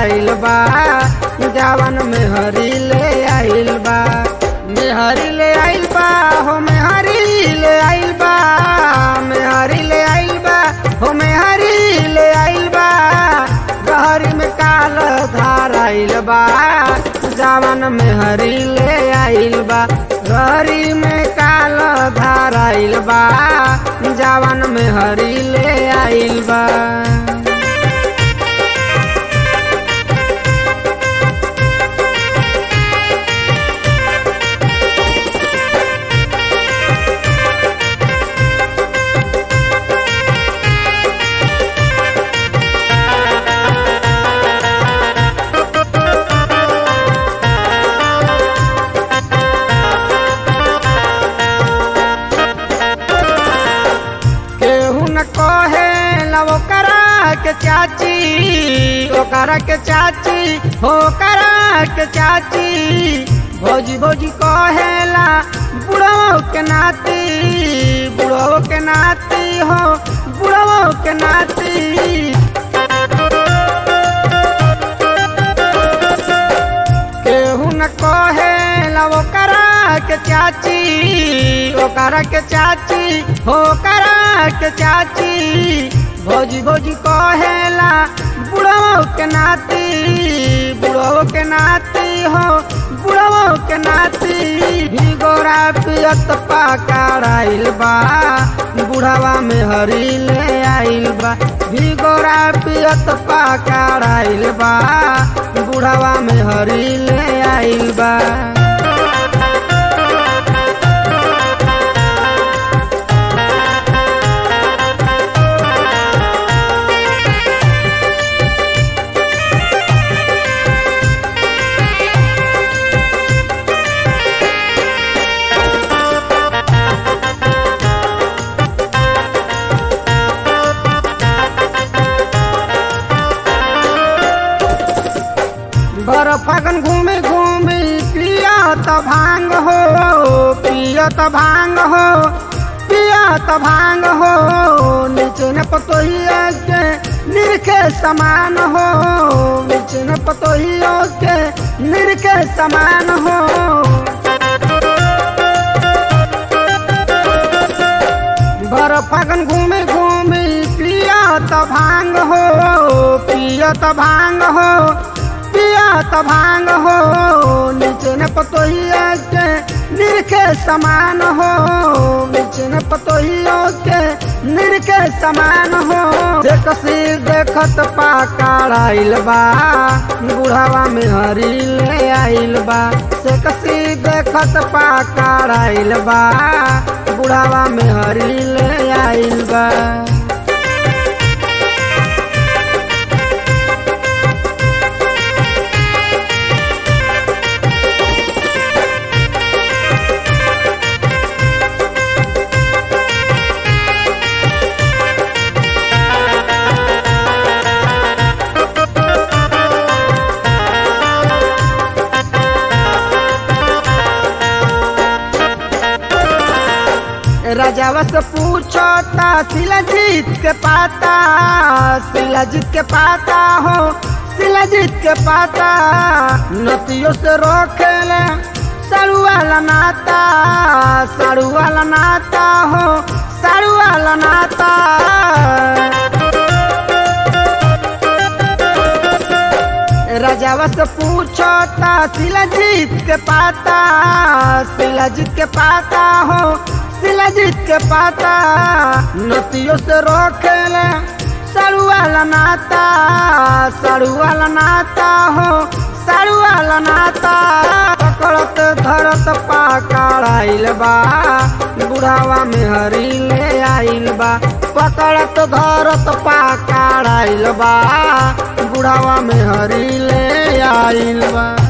धाराइल बा जवन में हरी ले आइल बा मेहरी ले आइल बा हो मेहरी ले आइल बा मेहरी ले आइल बा हो मेहरी ले आइल बा गहरी में काल धाराइल बा जवन में हरी ले आइल बा गहरी में काल धाराइल बा जवन में हरी ले आइल बा केहू न कहे लव करा के चाची ओकरा के चाची हो करा के चाची भौजी भौजी कहेला बुढ़ो के नाती बुढ़ो के नाती हो बुढ़ो के नाती केहू न कहे लव करा के चाची ओकरा के चाची हो करा के चाची भौजी भौजी कहेला बुढ़ो के नाती बुढ़ो के नाती हो बुढ़ो के नाती भी गोरा पियत पकड़ाइल बा बुढ़ावा में हरी ले आइल बा भी गोरा पियत पकड़ाइल बा बुढ़ावा में हरी ले आइल बा भर फागन घूमे घूमे पियत भांग हो पियत भांग हो पियत भांग हो नीचे न पतोहिया के निरखे समान हो नीचे न पतोहिया के निरखे समान हो भर फागन घूमे घूमे पियत भांग हो पियत भांग हो पियत भांग हो नीचे न पतोहिया के निरखे समान हो नीचे न पतोहिया के निरखे समान हो देखसी देखत पाकड़ाइल बा बुढ़ावा में हरी ले आइल बा देखसी देखत पाकड़ाइल बा बुढ़ावा में हरी ले आइल बा राजावा से पूछो ता शिलाजीत के पाता शिलाजीत के पाता हो शिलाजीत के पाता नतियों से रोकेले साड़ू वाला नाता साड़ू वाला नाता हो साड़ू वाला नाता राजावा से पूछो ता शिलाजीत के पाता शिलाजीत के पाता हो शिलाजीत के पाता नतियों से रोकेले साड़ू वाला नाता साड़ू वाला नाता हो साड़ू वाला नाता पकड़त धरत पाकड़ाइल बा बुढ़ावा में हरी ले आइल बा पकड़त धरत पाकड़ाइल बा बुढ़ावा में हरी ले आइल बा